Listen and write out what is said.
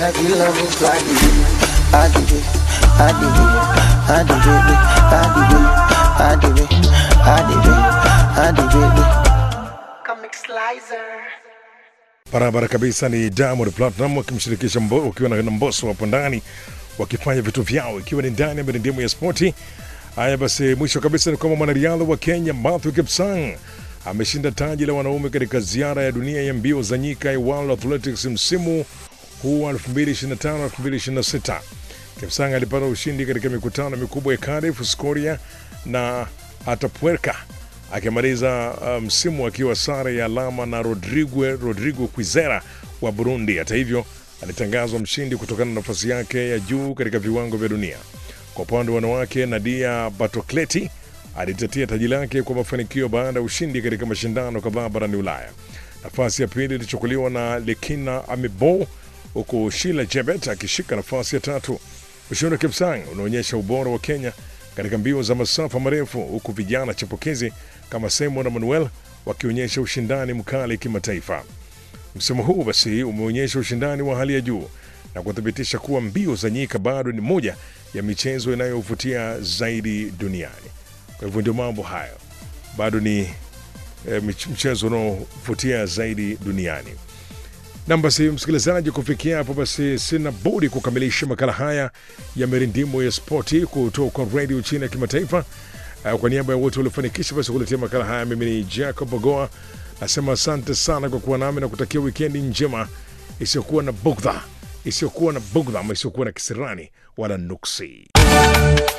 Barabara kabisa ni Diamond Platinum wakimshirikisha Mbo- wakiwa na na Mbosso hapo ndani wakifanya vitu vyao ikiwa ni ndani ya mirindimu ya spoti. Haya basi, mwisho kabisa ni kwamba mwanariadha wa Kenya Matthew Kipsang ameshinda taji la wanaume katika ziara ya dunia ya mbio za nyika ya World Athletics msimu huu wa 2025-2026. Kipsang alipata ushindi katika mikutano mikubwa ya Cardiff, Scoria na Atapuerca akimaliza uh, msimu akiwa sare ya alama na Rodrigo, Rodrigo Quizera wa Burundi. Hata hivyo, alitangazwa mshindi kutokana na nafasi yake ya juu katika viwango vya dunia. Kwa upande wa wanawake, Nadia Batokleti alitetea taji lake kwa mafanikio baada ya ushindi katika mashindano kadhaa barani Ulaya. Nafasi ya pili ilichukuliwa na Lekina Amibo huku Shila Jebet akishika nafasi ya tatu. Ushindi wa Kipsang unaonyesha ubora wa Kenya katika mbio za masafa marefu, huku vijana chipukizi kama Simon na Manuel wakionyesha ushindani mkali kimataifa. Msimu huu basi umeonyesha ushindani wa hali ya juu na kuthibitisha kuwa mbio za nyika bado ni moja ya michezo inayovutia zaidi duniani. Kwa hivyo ndio mambo hayo, bado ni e, mchezo unaovutia zaidi duniani. Nam basi, msikilizaji, kufikia hapo basi sina budi kukamilisha makala haya ya mirindimo ya spoti kutoka redio chini ya kimataifa. Uh, kwa niaba ya wote waliofanikisha basi kuletea makala haya, mimi ni Jacob Ogoa nasema asante sana kwa kuwa nami na kutakia wikendi njema isiyokuwa na bugdha, isiyokuwa na bugdha ama isiyokuwa na kisirani wala nuksi.